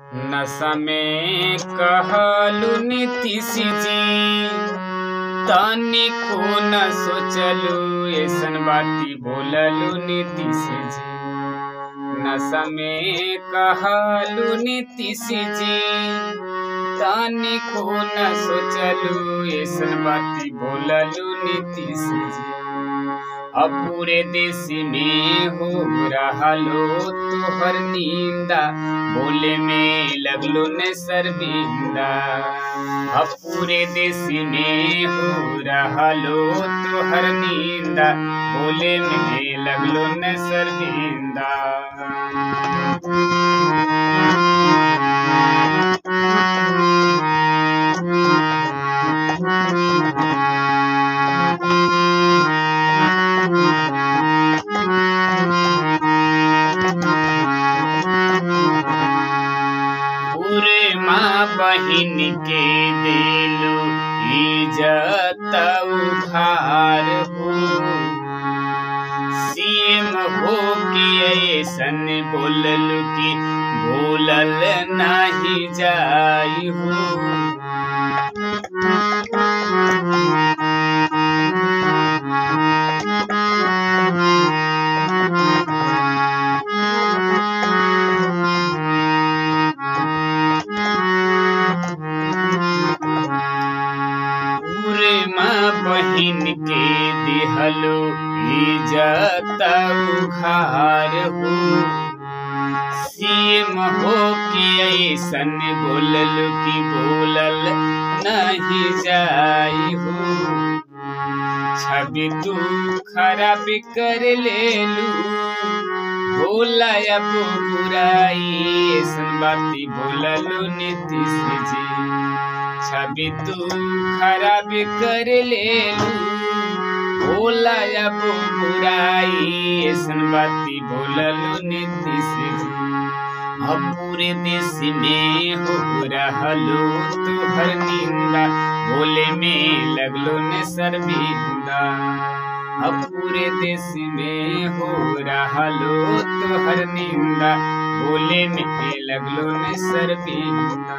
नशा में कहलू नीतीश जी तनिको न सोचलू ऐसन बाती बोललू नीतीश जी नशा में कहलू नीतीश जी तनिको न सोचलू ऐसन बाती बोललू नीतीश जी अब पूरे देश में हो रहलो तोहर नींदा बोले में लगलो न शर्मिंदा अब पूरे देश में हो रहलो तोहर नींदा बोले में लगलो न शर्मिंदा पूरे माँ बहिन के दिलू इज्जत उधार हो सीम हो के ऐसन बोलल कि बोलल नहीं जाई हो पूरे माँ बहिन के दिहलो इज्जत उघार हो सीम हो के ऐसन बोलल कि बोलल नहीं जाई हो छवि तू खराब कर लेलू भोला अब बुराई ऐसन बाती बोललू नीतीश जी छवि तू खराब कर लेलू भोला अब बुराई ऐसन बाती बोललू नीतीश जी अब पूरे देश में हो रहलो तुहर निंदा बोले में लगलो ने शर्मिंदा अब पूरे देश में हो रहलो तुहर निंदा बोले में लगलो ने शर्मिंदा